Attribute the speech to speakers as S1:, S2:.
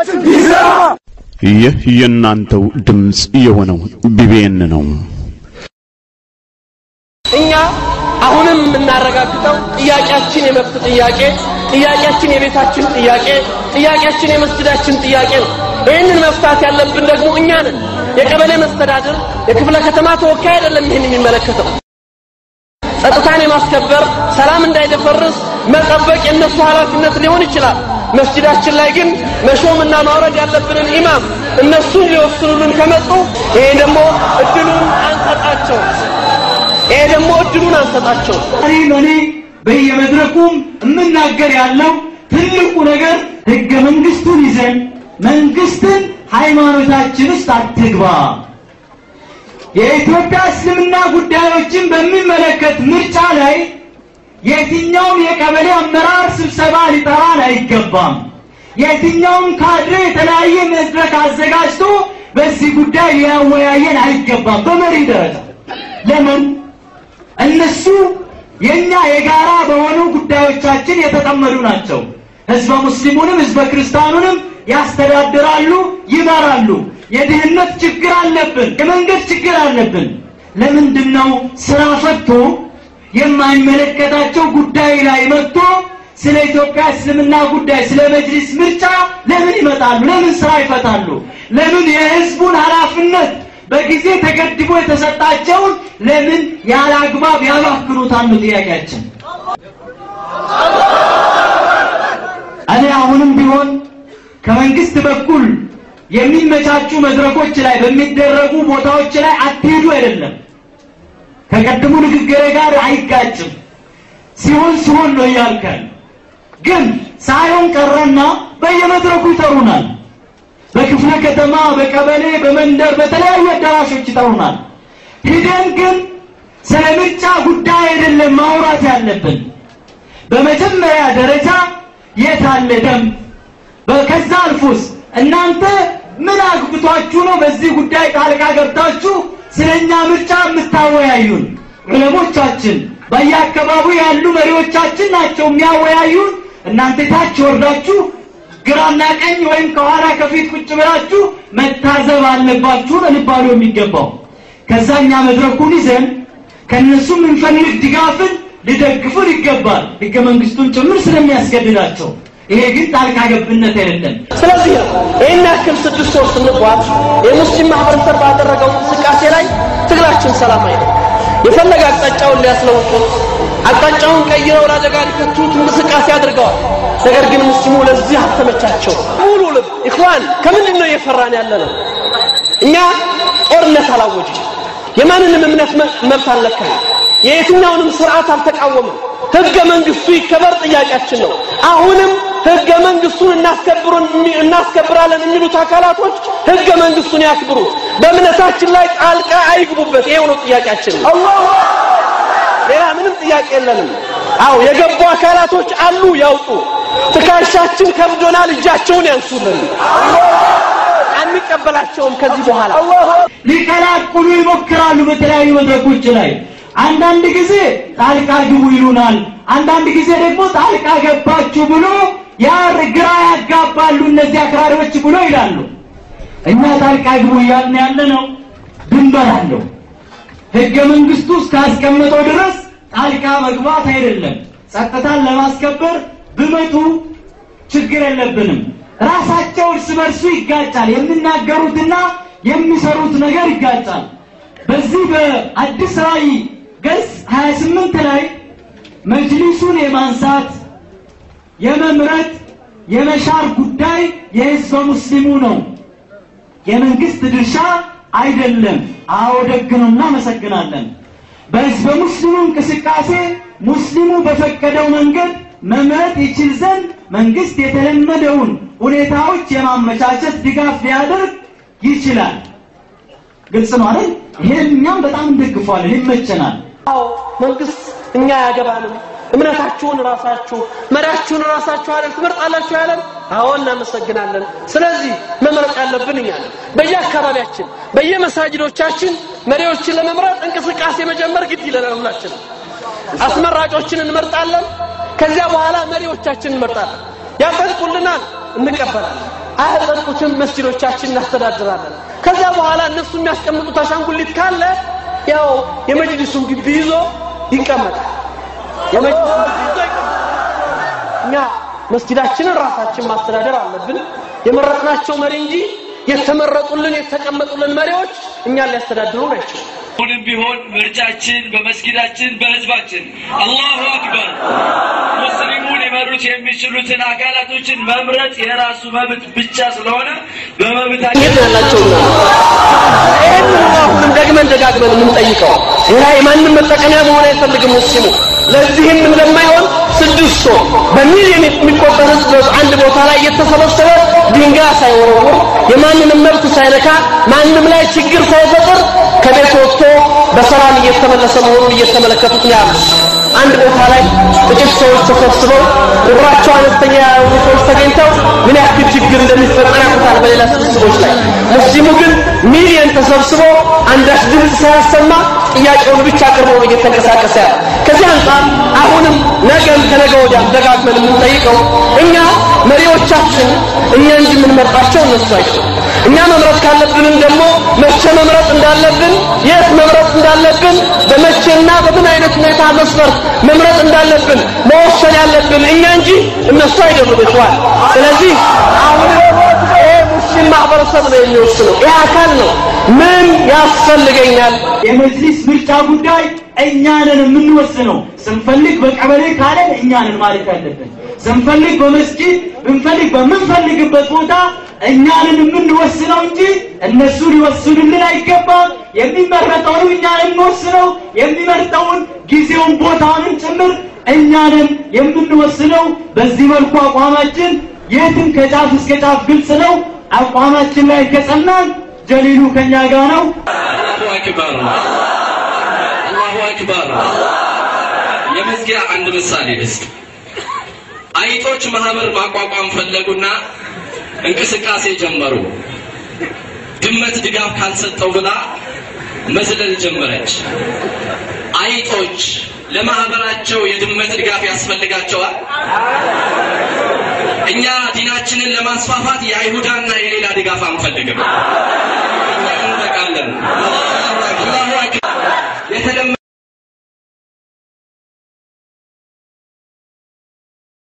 S1: ይሰማ።
S2: ይህ የእናንተው ድምፅ የሆነው ቢቢኤን ነው።
S3: እኛ አሁንም የምናረጋግጠው ጥያቄያችን የመብት ጥያቄ፣ ጥያቄያችን የቤታችን ጥያቄ፣ ጥያቄያችን የመስጅዳችን ጥያቄ ነው። ይህንን መፍታት ያለብን ደግሞ እኛ ነን። የቀበሌ መስተዳድር፣ የክፍለ ከተማ ተወካይ አይደለም ይህን የሚመለከተው። ጸጥታን የማስከበር ሰላም እንዳይደፈርስ መጠበቅ የእነሱ ኃላፊነት ሊሆን ይችላል። መስጅዳችን ላይ ግን መሾምና ማውረድ ያለብንን ኢማም እነሱን ሊወስኑልን ከመጡ ይሄ ደግሞ እድሉን አንሰጣቸው። ይሄ ደግሞ እድሉን አንሰጣቸው።
S4: ዛሬም እኔ በየመድረኩም የምናገር ያለው ትልቁ ነገር ህገ መንግስቱን ይዘን መንግስትን ሃይማኖታችን ውስጥ አትግባ፣ የኢትዮጵያ እስልምና ጉዳዮችን በሚመለከት ምርጫ ላይ የትኛውም የቀበሌ አመራር ስብሰባ ሊጠራን አይገባም። የትኛውም ካድሬ የተለያየ መድረክ አዘጋጅቶ በዚህ ጉዳይ ሊያወያየን አይገባም። በመሪ ደረጃ ለምን እነሱ የኛ የጋራ በሆኑ ጉዳዮቻችን የተጠመዱ ናቸው። ህዝበ ሙስሊሙንም ህዝበ ክርስቲያኑንም ያስተዳድራሉ፣ ይመራሉ። የድህነት ችግር አለብን፣ የመንገድ ችግር አለብን። ለምንድን ነው ስራ ፈቶ የማይመለከታቸው ጉዳይ ላይ መጥቶ ስለ ኢትዮጵያ እስልምና ጉዳይ ስለ መጅሊስ ምርጫ ለምን ይመጣሉ? ለምን ስራ ይፈታሉ? ለምን የህዝቡን ኃላፊነት በጊዜ ተገድቦ የተሰጣቸውን ለምን ያለ አግባብ ያባክኑታሉ? ጥያቄያችን እኔ አሁንም ቢሆን ከመንግስት በኩል የሚመቻቹ መድረኮች ላይ በሚደረጉ ቦታዎች ላይ አትሄዱ አይደለም። ከቀድሙ ንግግሬ ጋር አይጋጭም። ሲሆን ሲሆን ነው እያልከን፣ ግን ሳይሆን ቀረና በየመድረኩ ይጠሩናል። በክፍለ ከተማ፣ በቀበሌ፣ በመንደር፣ በተለያዩ አዳራሾች ይጠሩናል። ሂደን ግን ስለ ምርጫ ጉዳይ አይደለም ማውራት ያለብን። በመጀመሪያ ደረጃ የት አለ ደንብ? ከዛ አልፎስ እናንተ ምን አግብቷችሁ ነው በዚህ ጉዳይ ጣልቃ ገብታችሁ ስለኛ ምርጫ የምታወያዩን? ዑለሞቻችን በየአካባቢው ያሉ መሪዎቻችን ናቸው የሚያወያዩን። እናንተ ታች ወርዳችሁ ግራና ቀኝ ወይም ከኋላ ከፊት ቁጭ ብላችሁ መታዘብ አለባችሁ ነው ሊባሉ የሚገባው። ከዛኛ መድረኩን ይዘን ከነሱ የምንፈልግ ድጋፍን ሊደግፉን ይገባል፣ ህገ መንግስቱን ጭምር ስለሚያስገድዳቸው። ይሄ ግን ጣልቃ ገብነት አይደለም።
S3: ስለዚህ ነው ይህን ያክል ስድስት ወር ስንጓዝ የሙስሊም ማህበረሰብ ባደረገው እንቅስቃሴ ላይ ትግላችን ሰላማዊ ነው። የፈለገ አቅጣጫውን ሊያስለውጡት አቅጣጫውን ቀይረው ለአደጋ ሊከቱት እንቅስቃሴ አድርገዋል። ነገር ግን ሙስሊሙ ለዚህ አልተመቻቸው። ሙሉ ልብ ኢኽዋን ከምንድን ነው እየፈራን ያለ ነው? እኛ ጦርነት አላወጅም። የማንንም እምነት መብት አልነካም። የየትኛውንም ስርዓት አልተቃወምም። ህገ መንግስቱ ይከበር ጥያቄያችን ነው። አሁንም ህገ መንግስቱን እናስከብሩን እናስከብራለን የሚሉት አካላቶች ህገ መንግስቱን ያክብሩት፣ በእምነታችን ላይ ጣልቃ አይግቡበት። ይሄው ነው ጥያቄያችን። ሌላ ምንም ጥያቄ የለንም። አው የገቡ አካላቶች አሉ፣ ያውጡ። ትከሻችን ከብዶናል፣ እጃቸውን ያንሱልን። አንቀበላቸውም ከዚህ በኋላ
S4: ሊቀላቅሉ ይሞክራሉ በተለያዩ መድረኮች ላይ አንዳንድ ጊዜ ጣልቃ ግቡ ይሉናል። አንዳንድ ጊዜ ደግሞ ጣልቃ ገባችሁ ብሎ ያ ግራ ያጋባሉ እነዚህ አክራሪዎች ብሎ ይላሉ። እኛ ጣልቃ ግቡ እያልን ያለ ነው። ድንበር አለው። ህገ መንግስቱ እስካስቀመጠው ድረስ ጣልቃ መግባት አይደለም። ጸጥታን ለማስከበር ብመጡ ችግር የለብንም። ራሳቸው እርስ በርሱ ይጋጫል። የሚናገሩትና የሚሰሩት ነገር ይጋጫል። በዚህ በአዲስ ራዕይ ገጽ 28 ላይ መጅሊሱን የማንሳት የመምረጥ የመሻር ጉዳይ የህዝበ ሙስሊሙ ነው፣ የመንግስት ድርሻ አይደለም። አዎ ደግ ነው፣ እናመሰግናለን። በህዝበ ሙስሊሙ እንቅስቃሴ ሙስሊሙ በፈቀደው መንገድ መምረጥ ይችል ዘንድ መንግስት የተለመደውን ሁኔታዎች የማመቻቸት ድጋፍ ሊያደርግ ይችላል። ግልጽ ነው አይደል? ይሄን እኛም በጣም እንደግፏለን፣ ይመቸናል።
S3: አዎ መንግስት እኛ ያገባንም እምነታችሁን ራሳችሁ መሪያችሁን ራሳችሁ አይደል ትመርጣላችሁ ያለን? አዎ እናመሰግናለን። ስለዚህ መምረጥ ያለብን እኛ ነን። በየአካባቢያችን በየመሳጅዶቻችን መሪዎችን ለመምረጥ እንቅስቃሴ መጀመር ግድ ይለናል። ሁላችንም አስመራጮችን እንመርጣለን። ከዚያ በኋላ መሪዎቻችን እንመርጣለን። ያጸድቁልናል፣ እንቀበላለን። አያጸድቁትም፣ መስጂዶቻችን እናስተዳድራለን። ከዚያ በኋላ እነሱ የሚያስቀምጡት አሻንጉሊት ካለ ያው የመጅሊሱን ግቢ ይዞ ይቀመጣል። የመጅሊሱን ግቢ ይዞ ይቀመጣል። እኛ መስጂዳችንን ራሳችን ማስተዳደር አለብን። የመረጥናቸው መሪ እንጂ የተመረጡልን የተቀመጡልን መሪዎች እኛን ሊያስተዳድሩ ናቸው።
S1: አሁንም ቢሆን ምርጫችን በመስጊዳችን በህዝባችን አላሁ አክበር ሙስሊሙን ሊመሩት የሚችሉትን አካላቶችን መምረጥ የራሱ መብት ብቻ ስለሆነ በመብታችን
S3: የት ያላቸውና ይህን አሁንም ደግመን ደጋግመን የምንጠይቀው ሌላ የማንም መጠቀሚያ መሆን አይፈልግም ሙስሊሙ ለዚህም እንደማይሆን ስድስት ሰው በሚሊዮን የሚቆጠር ህዝብ አንድ ቦታ ላይ እየተሰበሰበ ድንጋይ ሳይወረውር የማንንም መብት ሳይነካ ማንም ላይ ችግር ሳይፈጥር ከቤት ወጥቶ በሰላም እየተመለሰ መሆኑን እየተመለከቱት ነው ያሉት። አንድ ቦታ ላይ ጥቂት ሰዎች ተሰብስበው ቁጥራቸው አነስተኛ የሆኑ ሰዎች ተገኝተው ምን ያክል ችግር እንደሚፈጠር ያውቁታል። በሌላ ስብስቦች ላይ ሙስሊሙ ግን ሚሊየን ተሰብስቦ አንዳች ድምፅ ሳያሰማ ጥያቄውን ብቻ አቅርቦ ነው እየተንቀሳቀሰ ያለ። ከዚህ አንጻር አሁንም ነገም ከነገ ወዲያም ደጋግመን የምንጠይቀው እኛ መሪዎቻችን እኛ እንጂ የምንመርጣቸው እነሱ አይደሉም። እኛ መምረጥ ካለብንም ደግሞ መቼ መምረጥ እንዳለብን የት መምረጥ እንዳለብን በመቼና በምን አይነት ሁኔታ መስፈርት መምረጥ እንዳለብን መወሰን ያለብን እኛ እንጂ እነሱ አይደሉም ይተዋል። ስለዚህ አሁን ይሄ ሙስሊም ማህበረሰብ ነው የሚወስነው። ይህ አካል ነው ምን ያስፈልገኛል
S4: የመጅሊስ ምርጫ ጉዳይ እኛንን የምንወስነው። ስንፈልግ በቀበሌ ካለን እኛንን ማለት ያለብን፣ ስንፈልግ በመስጊድ ብንፈልግ በምንፈልግበት ቦታ እኛንን የምንወስነው እንጂ እነሱ ሊወስኑልን አይገባም። የሚመረጠውን እኛንን የምንወስነው የሚመርጠውን ጊዜውን ቦታውንም ጭምር እኛንን የምንወስነው። በዚህ መልኩ አቋማችን የትም ከጫፍ እስከ ጫፍ ግልጽ ነው። አቋማችን ላይ ከጸናን ጀሊሉ ከኛ ጋር ነው።
S1: አላሁ አክበር አላሁ አክበር የመዝጊያ አንድ ምሳሌ ልስጥ አይጦች ማህበር ማቋቋም ፈለጉና እንቅስቃሴ ጀመሩ ድመት ድጋፍ ካልሰጠው ብላ መዝለል ጀመረች አይጦች ለማህበራቸው የድመት ድጋፍ ያስፈልጋቸዋል እኛ ዲናችንን ለማስፋፋት የአይሁዳና የሌላ ድጋፍ አንፈልግም